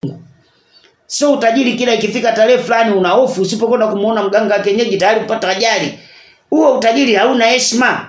sio utajiri kila ikifika tarehe fulani una hofu usipokwenda kumuona mganga wa kienyeji tayari kupata ajali huo utajiri hauna heshima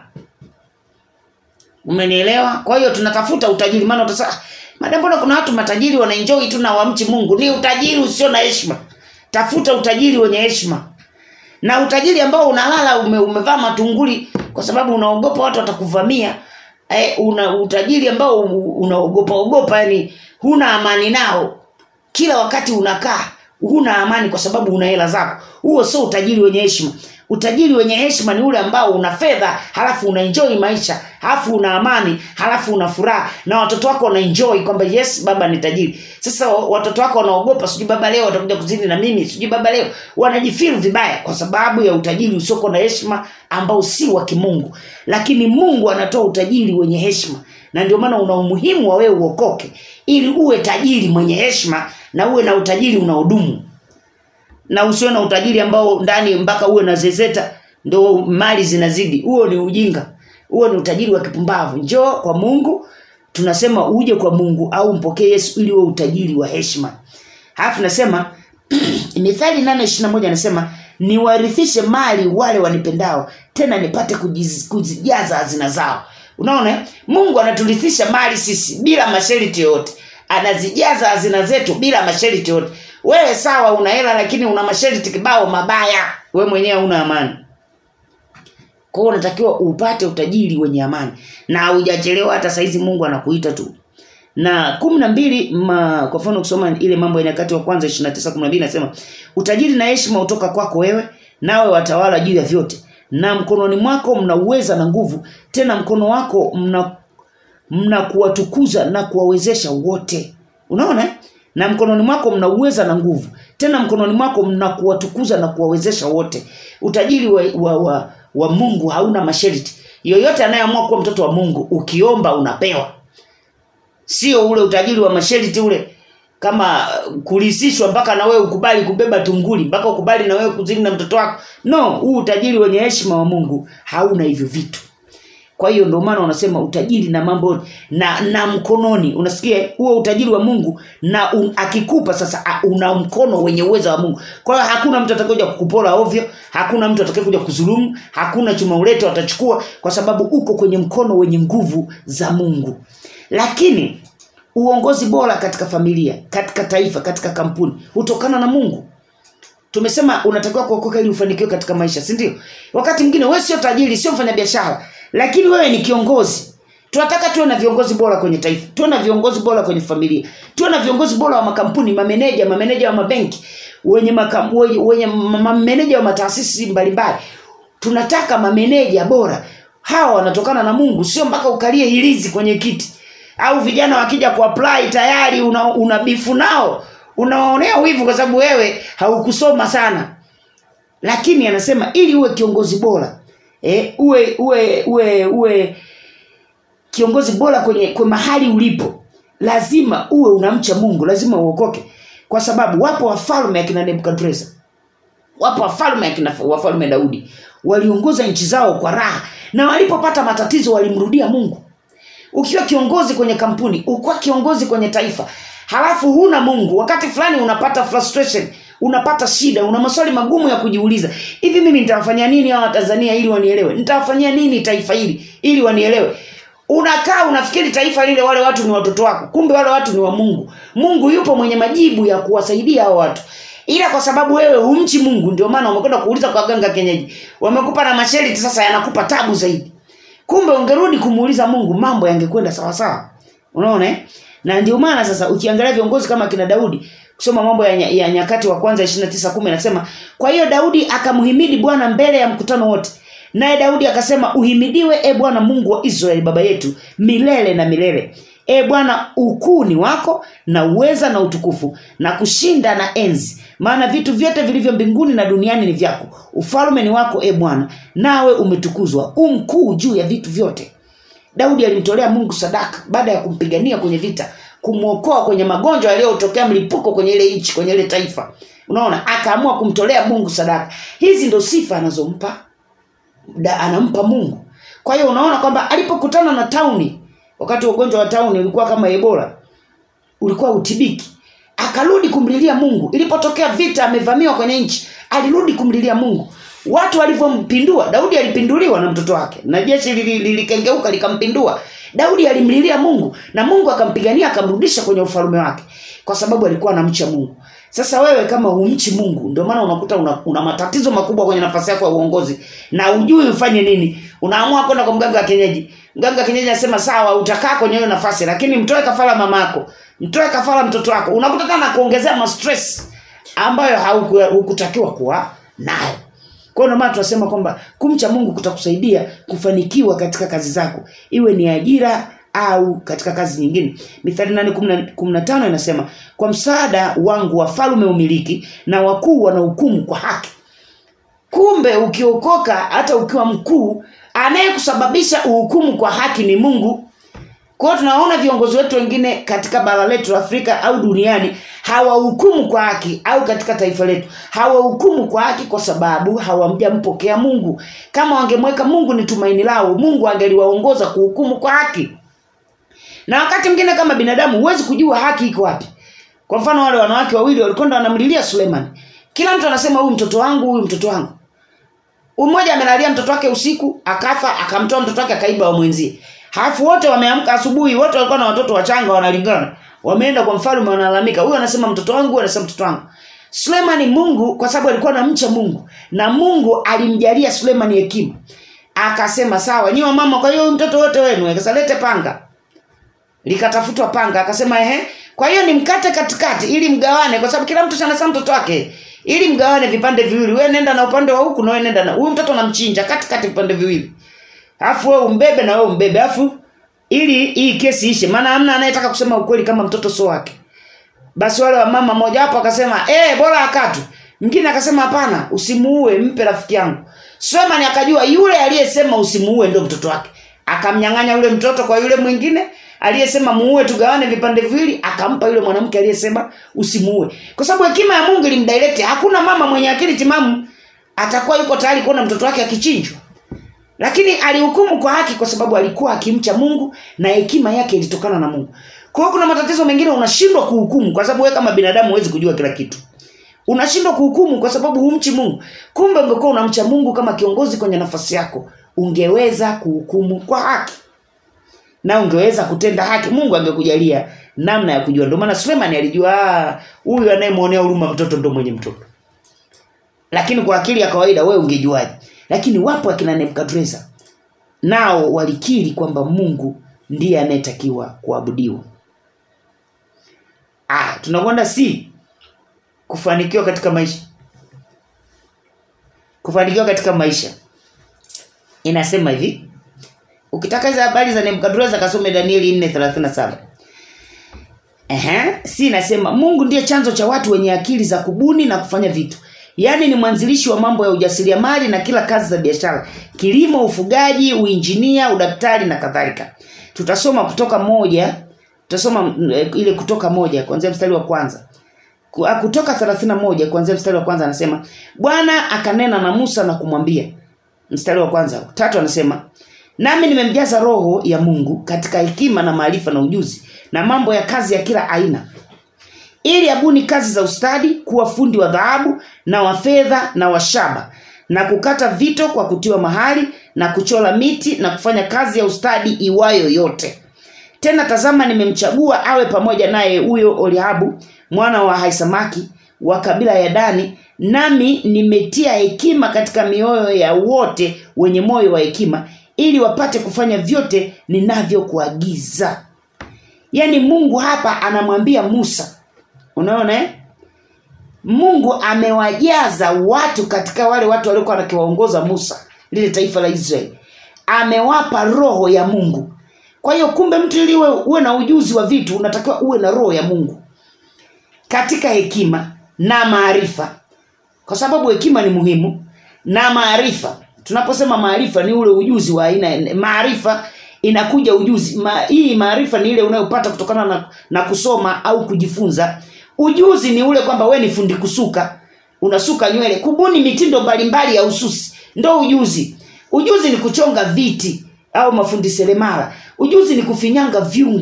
umenielewa kwa hiyo tunatafuta utajiri maana utasema "Ah, madam mbona kuna watu matajiri wanaenjoy tu na wamchi mungu ni utajiri usio na heshima tafuta utajiri wenye heshima na utajiri ambao unalala ume, umevaa matunguli kwa sababu unaogopa watu watakuvamia eh, una utajiri ambao u- unaogopa ogopa yani huna amani nao kila wakati unakaa huna amani kwa sababu una hela zako huo sio utajiri wenye heshima utajiri wenye heshima ni ule ambao una fedha halafu una enjoy maisha halafu una amani halafu una furaha na watoto wako wana enjoy kwamba yes baba ni tajiri sasa wa- watoto wako wanaogopa sijui baba leo watakuja kuzini na mimi sijui baba leo wanajifeel vibaya kwa sababu ya utajiri usiokuwa na heshima ambao si wa kimungu lakini mungu anatoa utajiri wenye heshima na ndio maana una umuhimu wa wewe uokoke ili uwe tajiri mwenye heshima na uwe na utajiri unaodumu na usiwe na utajiri ambao ndani mpaka uwe na zezeta ndo mali zinazidi huo ni ujinga huo ni utajiri wa kipumbavu njoo kwa mungu tunasema uje kwa mungu au mpokee yesu ili uwe utajiri wa heshima halafu nasema mithali nane ishiri moja anasema niwarithishe mali wale wanipendao tena nipate kujiz- kuzijaza hazina zao unaona eh? mungu anaturithisha mali sisi bila masharti yoyote anazijaza hazina zetu bila masharti yoyote wewe sawa una hela lakini una masharti kibao mabaya we mwenyewe una amani kwa hiyo unatakiwa upate utajiri wenye amani na haujachelewa hata saizi mungu anakuita tu na kumi na mbili ma, kwa mfano kusoma ile mambo ya nyakati wa kwanza ishiri na tisa kumi na mbili nasema utajiri na heshima hutoka kwako wewe nawe watawala juu ya vyote na mkononi mwako mna uweza na nguvu tena mkono wako mna mna kuwatukuza na kuwawezesha wote unaona eh? na mkononi mwako mna uweza na nguvu tena mkononi mwako mna kuwatukuza na kuwawezesha wote utajiri wa, wa, wa, wa mungu hauna masharti yoyote anayeamua kuwa mtoto wa mungu ukiomba unapewa sio ule utajiri wa masharti ule kama kulisishwa mpaka na wewe ukubali kubeba tunguli mpaka ukubali na wewe kuzini na mtoto wako no huu utajiri wenye heshima wa mungu hauna hivyo vitu kwa hiyo ndio maana unasema utajiri na mambo na na mkononi unasikia huo utajiri wa mungu na un, akikupa sasa a, una mkono wenye uwezo wa mungu kwa hiyo hakuna mtu atakayekuja kukupora ovyo hakuna mtu atakayekuja kudhulumu hakuna chuma ulete watachukua kwa sababu uko kwenye mkono wenye nguvu za mungu lakini uongozi bora katika familia katika taifa katika kampuni hutokana na mungu tumesema unatakiwa kuokoka ili ufanikiwe katika maisha si ndio wakati mwingine wewe sio tajiri sio mfanyabiashara lakini wewe ni kiongozi tunataka tuwe na viongozi bora kwenye taifa tuwe na viongozi bora kwenye familia tuwe na viongozi bora wa makampuni mameneja mameneja wa mabenki wenye makam, wenye, wenye mameneja wa mataasisi mbalimbali tunataka mameneja bora hawa wanatokana na mungu sio mpaka ukalie hilizi kwenye kiti au vijana wakija kuapply tayari una, una bifu nao unawaonea wivu kwa sababu wewe haukusoma sana lakini anasema ili uwe kiongozi bora eh, uwe uwe uwe uwe kiongozi bora kwenye, kwenye mahali ulipo lazima uwe unamcha mungu lazima uokoke kwa sababu wapo wafalme akina nebukadreza wapo wafalme akina wafalme daudi waliongoza nchi zao kwa raha na walipopata matatizo walimrudia mungu ukiwa kiongozi kwenye kampuni ukiwa kiongozi kwenye taifa halafu huna mungu wakati fulani unapata frustration unapata shida una maswali magumu ya kujiuliza hivi mimi nitawafanyia nini hawa tanzania ili wanielewe nitawafanyia nini taifa hili ili wanielewe unakaa unafikiri taifa lile wale watu ni watoto wako kumbe wale watu ni wa mungu mungu yupo mwenye majibu ya kuwasaidia hao watu ila kwa sababu wewe humchi mungu ndio maana umekwenda kuuliza kwa ganga kienyeji wamekupa na masharti sasa yanakupa tabu zaidi kumbe ungerudi kumuuliza mungu mambo yangekwenda sawasawa unaona eh? na ndio maana sasa ukiangalia viongozi kama kina daudi kusoma mambo ya, ya nyakati wa kwanza 29 anasema kwa hiyo daudi akamhimidi bwana mbele ya mkutano wote naye daudi akasema uhimidiwe e bwana mungu wa israeli baba yetu milele na milele e bwana ukuu ni wako na uweza na utukufu na kushinda na enzi maana vitu vyote vilivyo mbinguni na duniani ni vyako ufalme ni wako e bwana nawe umetukuzwa u mkuu juu ya vitu vyote daudi alimtolea mungu sadaka baada ya kumpigania kwenye vita kumwokoa kwenye magonjwa yaliyotokea mlipuko kwenye ile nchi kwenye ile taifa unaona akaamua kumtolea mungu sadaka hizi ndo sifa anazompa da, anampa mungu kwa hiyo unaona kwamba alipokutana na tauni wakati ugonjwa wa tauni ulikuwa kama ebola ulikuwa utibiki akarudi kumlilia mungu ilipotokea vita amevamiwa kwenye nchi alirudi kumlilia mungu watu walivyompindua daudi alipinduliwa na mtoto wake na jeshi lili- lilikengeuka likampindua daudi alimlilia mungu na mungu akampigania akamrudisha kwenye ufalume wake kwa sababu alikuwa anamcha mungu sasa wewe kama humchi mungu ndio maana unakuta una, una matatizo makubwa kwenye nafasi yako ya uongozi na ujui ufanye nini unaamua kwenda kwa mganga wa kienyeji mganga wa kienyeji anasema sawa utakaa kwenye hiyo nafasi lakini mtoe kafara mamako mtoe kafara mtoto wako unakuta tena kuongezea mastress ambayo hauku- hukutakiwa kuwa nayo kwa hiyo ndio maana tunasema kwamba kumcha mungu kutakusaidia kufanikiwa katika kazi zako iwe ni ajira au katika kazi nyingine mithali nane kumi na tano inasema kwa msaada wangu wafalume umiliki na wakuu wanahukumu kwa haki kumbe ukiokoka hata ukiwa mkuu anayekusababisha uhukumu kwa haki ni mungu kwa hiyo tunawaona viongozi wetu wengine katika bara letu la afrika au duniani hawahukumu kwa haki au katika taifa letu hawahukumu kwa haki kwa sababu hawamjampokea mungu kama wangemweka mungu ni tumaini lao mungu angeliwaongoza kuhukumu kwa haki na wakati mwingine kama binadamu huwezi kujua haki iko wapi kwa mfano wale wanawake wawili walikwenda wanamlilia suleiman kila mtu anasema huyu mtoto wangu huyu mtoto wangu mmoja amelalia mtoto wake usiku akafa akamtoa mtoto wake akaiba wa mwenzie halafu wote wameamka asubuhi wote walikuwa na watoto wachanga wanalingana wameenda kwa mfalme wanalalamika huyu anasema mtoto wangu huyu anasema mtoto wangu sulemani mungu kwa sababu alikuwa anamcha mungu na mungu alimjalia sulemani hekima akasema sawa nyiwa mama kwa hiyo huyu mtoto wote wenu akasa lete panga likatafutwa panga akasema ehe kwa hiyo ni mkate katikati ili mgawane kwa sababu kila mtu sanasa mtoto wake ili mgawane vipande viwili wewe nenda na upande wa huku na wewe nenda na huyu mtoto namchinja katikati vipande viwili alafu wewe umbebe na wewe umbebe alafu ili hii kesi ishe maana hamna anayetaka kusema ukweli kama mtoto sio wake basi wale wa mama moja hapo akasema eh bora akatu mwingine akasema hapana usimuue mpe rafiki yangu Sulemani akajua yule aliyesema usimuue ndio mtoto wake akamnyang'anya yule mtoto kwa yule mwingine aliyesema muue tugawane vipande viwili akampa yule mwanamke aliyesema usimuue kwa sababu hekima ya mungu ilimdirect hakuna mama mwenye akili timamu atakuwa yuko tayari kuona mtoto wake akichinjwa lakini alihukumu kwa haki kwa sababu alikuwa akimcha mungu na hekima yake ilitokana na mungu kwa hiyo kuna matatizo mengine unashindwa kuhukumu kwa sababu wewe kama binadamu huwezi kujua kila kitu unashindwa kuhukumu kwa sababu humchi mungu kumbe ungekuwa unamcha mungu kama kiongozi kwenye nafasi yako ungeweza kuhukumu kwa haki na ungeweza kutenda haki mungu angekujalia namna ya kujua ndio maana sulemani alijua "Ah, huyu anayemwonea huruma mtoto ndo mwenye mtoto lakini kwa akili ya kawaida wewe ungejuaje lakini wapo akina nebukadreza nao walikiri kwamba mungu ndiye anayetakiwa kuabudiwa ah, tunakwenda si kufanikiwa katika maisha kufanikiwa katika maisha inasema hivi ukitaka hizo habari za nebukadreza kasome danieli 437 Ehe, si inasema mungu ndiye chanzo cha watu wenye akili za kubuni na kufanya vitu yaani ni mwanzilishi wa mambo ya ujasiriamali na kila kazi za biashara kilimo ufugaji uinjinia udaktari na kadhalika tutasoma kutoka moja tutasoma mm, eh, ile kutoka moja kuanzia mstari wa kwanza Ku- ah, kutoka 31 kuanzia mstari wa kwanza anasema bwana akanena na musa na kumwambia mstari wa kwanza tatu anasema nami nimemjaza roho ya mungu katika hekima na maarifa na ujuzi na mambo ya kazi ya kila aina ili abuni kazi za ustadi kuwa fundi wa dhahabu na wa fedha na wa shaba na kukata vito kwa kutiwa mahali na kuchora miti na kufanya kazi ya ustadi iwayo yote tena tazama nimemchagua awe pamoja naye huyo oliabu mwana wa haisamaki wa kabila ya dani nami nimetia hekima katika mioyo ya wote wenye moyo wa hekima ili wapate kufanya vyote ninavyokuagiza yaani mungu hapa anamwambia musa unaona eh? mungu amewajaza watu katika wale watu waliokuwa wakiwaongoza musa lile taifa la israeli amewapa roho ya mungu kwa hiyo kumbe mtu ili uwe, uwe na ujuzi wa vitu unatakiwa uwe na roho ya mungu katika hekima na maarifa kwa sababu hekima ni muhimu na maarifa tunaposema maarifa ni ule ujuzi wa aina maarifa inakuja ujuzi Ma, hii maarifa ni ile unayopata kutokana na, na kusoma au kujifunza ujuzi ni ule kwamba we ni fundi kusuka unasuka nywele kubuni mitindo mbalimbali ya ususi ndo ujuzi ujuzi ni kuchonga viti au mafundi seremala ujuzi ni kufinyanga vyungu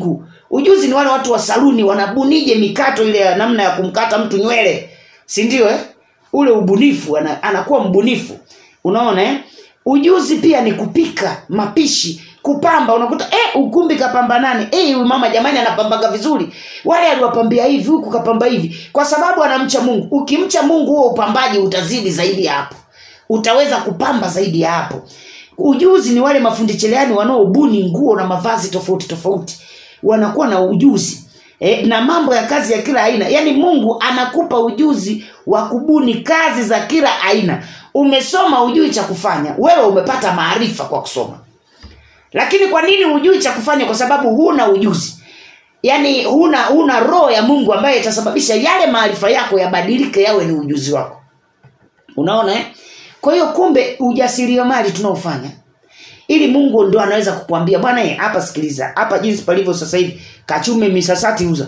ujuzi ni wale watu wa saluni wanabunije mikato ile ya namna ya kumkata mtu nywele si ndio eh? ule ubunifu ana, anakuwa mbunifu unaona eh? ujuzi pia ni kupika mapishi kupamba unakuta eh, ukumbi kapamba nani eh, huyu mama jamani anapambaga vizuri wale aliwapambia hivi huku kapamba hivi kwa sababu anamcha mungu ukimcha mungu huo upambaji utazidi zaidi ya hapo utaweza kupamba zaidi ya hapo ujuzi ni wale mafundi cherehani wanaobuni nguo na mavazi tofauti tofauti wanakuwa na ujuzi e, na mambo ya kazi ya kila aina yaani mungu anakupa ujuzi wa kubuni kazi za kila aina umesoma ujui cha kufanya wewe umepata maarifa kwa kusoma lakini kwa nini hujui cha kufanya kwa sababu huna ujuzi yaani huna huna roho ya mungu ambaye itasababisha yale maarifa yako yabadilike yawe ni ujuzi wako unaona eh? kwa hiyo kumbe ujasiriamali tunaofanya ili mungu ndo anaweza kukwambia bwana eh, hapa sikiliza hapa jinsi palivyo sasa hivi kachume misasati uza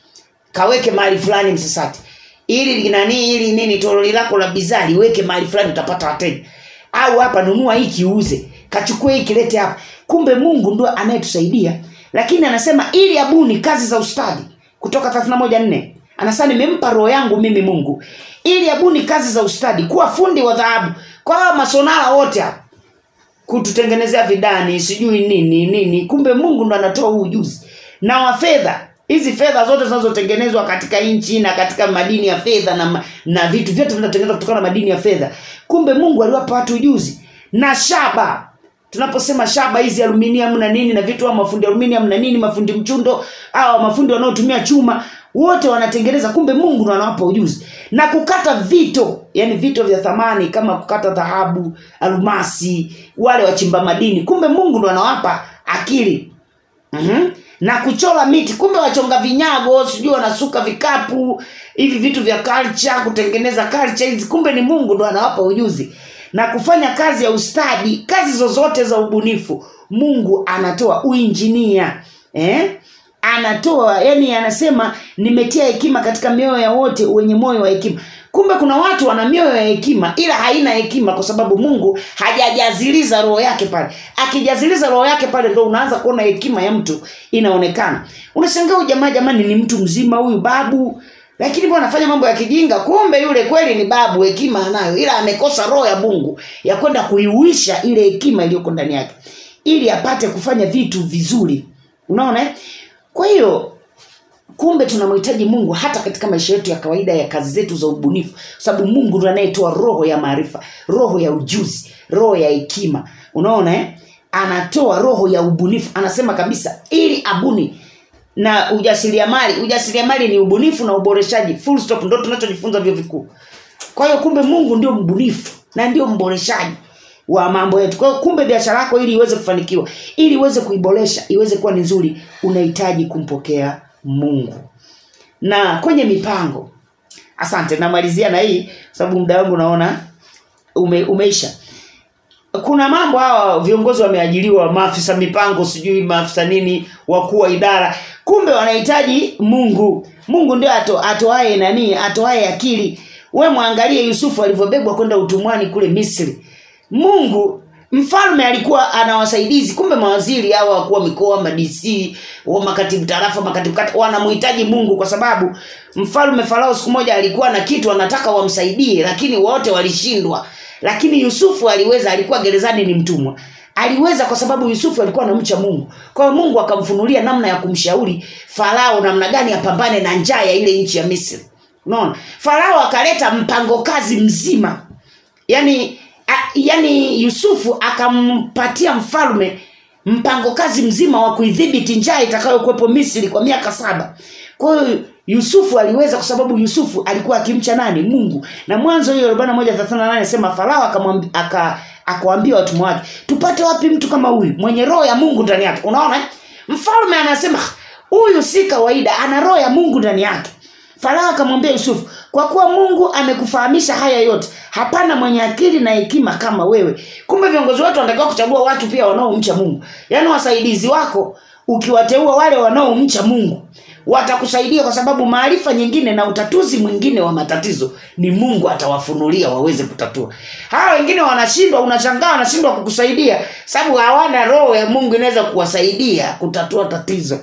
kaweke mahali fulani msasati ili nani ili nini toroli lako la bidhaa liweke mahali fulani utapata wateja au hapa nunua hiki uuze kachukue hiki lete hapa kumbe mungu ndo anayetusaidia lakini anasema ili abuni kazi za ustadi kutoka 31 anasema nimempa roho yangu mimi mungu ili abuni kazi za ustadi kuwa fundi wa dhahabu kwa hao masonara wote hapa kututengenezea vidani sijui nini nini kumbe mungu ndo anatoa huu ujuzi na wa fedha hizi fedha zote zinazotengenezwa katika nchi na katika madini ya fedha na, ma- na vitu vyote vinatengenezwa kutokana na madini ya fedha kumbe mungu aliwapa watu ujuzi na shaba tunaposema shaba hizi aluminium na nini na vitu au mafundi aluminium na nini mafundi mchundo au mafundi wanaotumia chuma wote wanatengeneza kumbe mungu ndo anawapa ujuzi na kukata vito yani vito vya thamani kama kukata dhahabu almasi wale wachimba madini kumbe mungu ndo anawapa akili mm-hmm. na kuchora miti kumbe wachonga vinyago sijui wanasuka vikapu hivi vitu vya culture kutengeneza culture hizi kumbe ni mungu ndo anawapa ujuzi na kufanya kazi ya ustadi kazi zozote za ubunifu mungu anatoa uinjinia eh? anatoa yani anasema nimetia hekima katika mioyo ya wote wenye moyo wa hekima kumbe kuna watu wana mioyo ya hekima ila haina hekima kwa sababu mungu hajajaziliza roho yake pale akijaziliza roho yake pale ndo unaanza kuona hekima ya mtu inaonekana unashangaa huyu jamaa jamani ni mtu mzima huyu babu lakini mbona anafanya mambo ya kijinga kumbe yule kweli ni babu hekima anayo ila amekosa roho ya mungu ya kwenda kuiuisha ile hekima iliyoko ndani yake ili apate kufanya vitu vizuri unaona eh? kwa hiyo kumbe tunamhitaji mungu hata katika maisha yetu ya kawaida ya kazi zetu za ubunifu kwa sababu mungu ndo anayetoa roho ya maarifa roho ya ujuzi roho ya hekima unaona eh? anatoa roho ya ubunifu anasema kabisa ili abuni na ujasiriamali ujasiriamali ni ubunifu na uboreshaji full stop ndo tunachojifunza vyo vikuu kwa hiyo kumbe mungu ndio mbunifu na ndio mboreshaji wa mambo yetu kwa hiyo kumbe biashara yako ili iweze kufanikiwa ili iweze kuiboresha iweze kuwa ni nzuri unahitaji kumpokea mungu na kwenye mipango asante namalizia na hii sababu muda wangu naona ume, umeisha kuna mambo hawa viongozi wameajiriwa maafisa mipango sijui maafisa nini wakuu wa idara kumbe wanahitaji mungu mungu ndio ato, atoae nani atoae akili we mwangalie yusufu alivyobebwa kwenda utumwani kule misri mungu mfalme alikuwa ana wasaidizi kumbe mawaziri hawa wakuwa mikoa madc wa makatibu tarafa makatibu kata wanamhitaji mungu kwa sababu mfalme farao siku moja alikuwa na kitu anataka wamsaidie lakini wote walishindwa lakini yusufu aliweza alikuwa gerezani ni mtumwa aliweza kwa sababu yusufu alikuwa anamcha mungu kwa hiyo mungu akamfunulia namna ya kumshauri farao namna gani apambane na njaa ya ile nchi ya misri unaona farao akaleta mpango kazi mzima yani a, yani yusufu akampatia mfalme mpango kazi mzima wa kuidhibiti njaa itakayokuwepo misri kwa miaka saba kwa hiyo yusufu aliweza kwa sababu yusufu alikuwa akimcha nani mungu na mwanzo hiyo arobaini na moja thelathini na nane sema farao akamwambi- aka akawaambia watumwa wake tupate wapi mtu kama huyu mwenye roho ya mungu ndani yake unaona eh? mfalme anasema huyu si kawaida ana roho ya mungu ndani yake farao akamwambia yusufu kwa kuwa mungu amekufahamisha haya yote hapana mwenye akili na hekima kama wewe kumbe viongozi wetu wanatakiwa kuchagua watu pia wanaomcha mungu yaani wasaidizi wako ukiwateua wale wanaomcha mungu watakusaidia kwa sababu maarifa nyingine na utatuzi mwingine wa matatizo ni mungu atawafunulia waweze kutatua hawa wengine wanashindwa unashangaa wanashindwa kukusaidia sababu hawana roho ya mungu inaweza kuwasaidia kutatua tatizo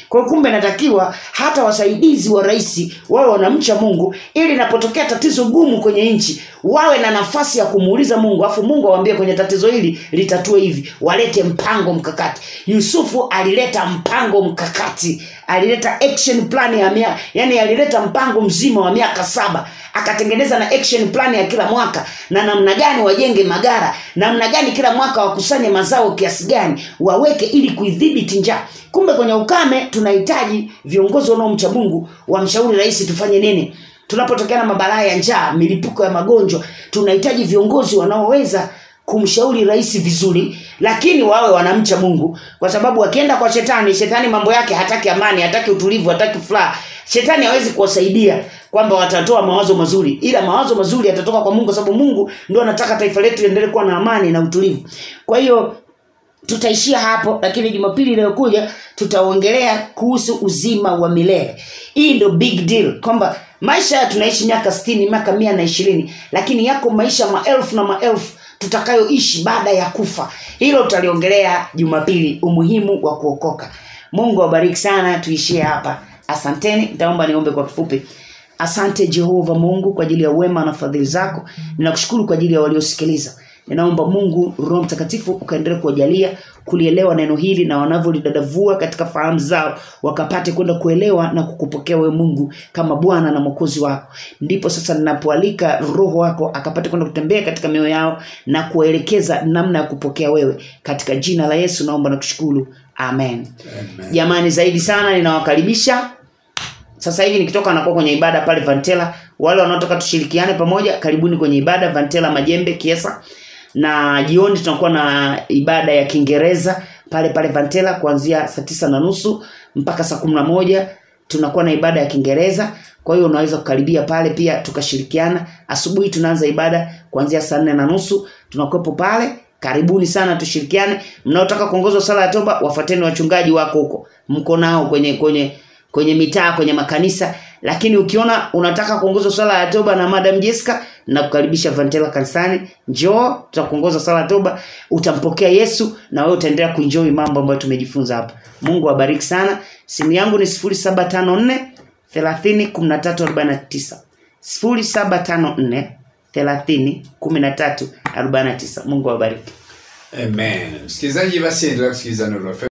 kwa hiyo kumbe natakiwa hata wasaidizi wa rais wawe wanamcha mungu ili inapotokea tatizo gumu kwenye nchi wawe na nafasi ya kumuuliza mungu afu mungu awambie kwenye tatizo hili litatue hivi walete mpango mkakati yusufu alileta mpango mkakati alileta action plan ya mia, yani alileta mpango mzima wa miaka saba akatengeneza na action plan ya kila mwaka na namna gani wajenge magara namna gani kila mwaka wakusanye mazao kiasi gani waweke ili kuidhibiti njaa kumbe kwenye ukame tunahitaji viongozi wanaomcha mungu wamshauri rais tufanye nini tunapotokea na mabalaa ya njaa milipuko ya magonjwa tunahitaji viongozi wanaoweza kumshauri rais vizuri lakini wawe wanamcha mungu kwa sababu wakienda kwa shetani shetani mambo yake hataki amani hataki utulivu hataki furaha shetani hawezi kuwasaidia kwamba watatoa mawazo mazuri ila mawazo mazuri yatatoka kwa mungu kwa sababu mungu ndio anataka taifa letu liendelee kuwa na amani na utulivu kwa hiyo tutaishia hapo lakini jumapili inayokuja tutaongelea kuhusu uzima wa milele hii ndio big deal kwamba maisha haya tunaishi miaka stini miaka mia na ishirini lakini yako maisha maelfu na maelfu tutakayoishi baada ya kufa hilo tutaliongelea jumapili umuhimu wa kuokoka mungu awabariki sana tuishie hapa asanteni nitaomba niombe kwa kifupi asante jehova mungu kwa ajili ya wema na fadhili zako ninakushukuru kwa ajili ya waliosikiliza ninaomba mungu roho mtakatifu ukaendelea kuwajalia kulielewa neno hili na wanavyolidadavua katika fahamu zao wakapate kwenda kuelewa na kukupokea wewe mungu kama bwana na mwokozi wako ndipo sasa ninapoalika roho wako akapate kwenda kutembea katika mioyo yao na kuwaelekeza namna ya kupokea wewe katika jina la yesu naomba na kushukuru amen Amen. jamani zaidi sana ninawakaribisha sasa hivi nikitoka nakuwa kwenye ibada pale vantela wale wanaotaka tushirikiane pamoja karibuni kwenye ibada vantela majembe kiesa na jioni tunakuwa na ibada ya kiingereza pale pale vantela kuanzia saa tisa na nusu mpaka saa kumi na moja tunakuwa na ibada ya kiingereza kwa hiyo unaweza kukaribia pale pia tukashirikiana asubuhi tunaanza ibada kuanzia saa nne na nusu tunakuwepo pale karibuni sana tushirikiane mnaotaka kuongozwa sala ya toba wafuateni wachungaji wako huko mko nao kwenye kwenye kwenye mitaa kwenye makanisa lakini ukiona unataka kuongozwa swala ya toba na madam Jessica na kukaribisha Vantela kanisani njoo tutakuongoza swala ya toba utampokea Yesu na wewe utaendelea kuenjoy mambo ambayo tumejifunza hapa Mungu awabariki sana simu yangu ni 0754 30 13 49 0754 30 13 49 Mungu awabariki Amen. Msikilizaji, basi endelea kusikiliza Nuru FM.